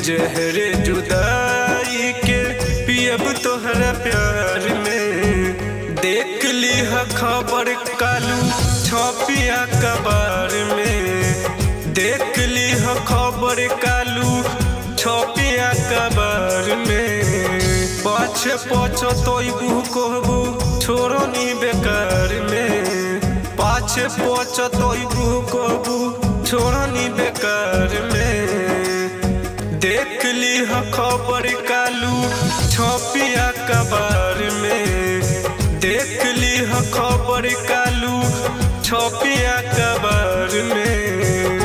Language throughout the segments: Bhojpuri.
जहरे जुदाई के पियब तोहरा प्यार में देख ली ह खबर कालू छपिया कबार में देख ली ह खबर कालू छपिया कबार में पाछे पाछो तोइबू कहबू छोड़ो नी बेकार में पाछे पाछो तोइबू कहबू छोड़ो नी बेकार में देख ली ह खबर कालू छपिया कबार में देख ली ह खबर कालू छपिया कबार में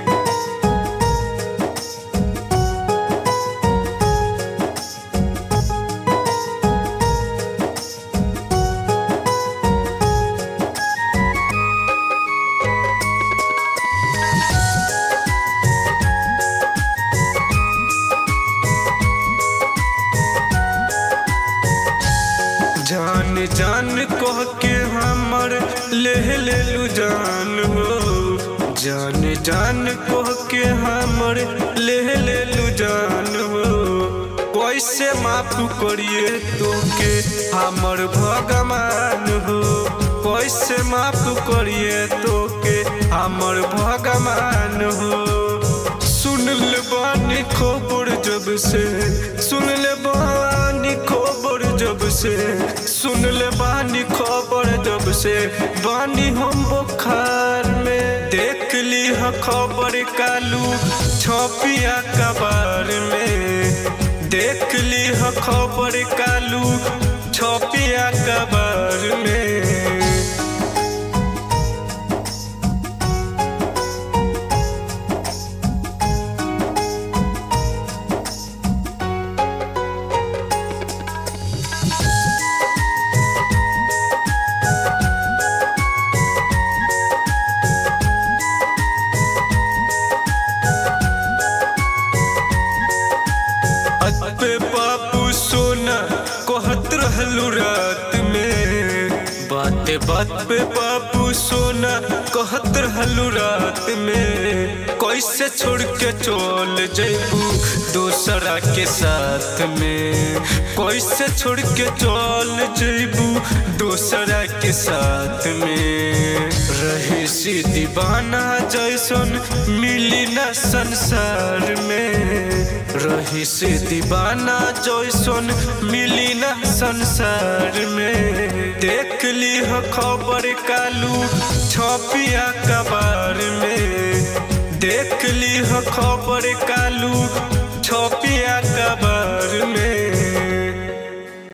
जान जान कह के हमर ले लेलू जान हो जान जान कह के हमर ले लेलू जान हो कैसे माफ करिए तोके हमर भगवान हो कैसे माफ करिए तोके हमर भगवान हो सुन ले बानी खबर जब से सुन ले बानी खबर जब से सुन ले बानी खबर जब से बानी हम बुखार में देख ली ह खबर कालू छपिया कबार में देख ली ह खबर कालू छपिया कबार में पे बाबू सोना कहत रहलू रात में बाते बात पे बाबू सोना कहत रहलू रात में कैसे छोड़ के चल जैबू दोसरा के साथ में कैसे छोड़ के चल जैबू दोसरा के साथ में रही सी दीवाना जैसन मिली न संसार में रही से दीवाना जैसन मिली न संसार में देख ली ह खबर कालू छपिया कबार में देख ली ह खबर कालू छपिया कबार में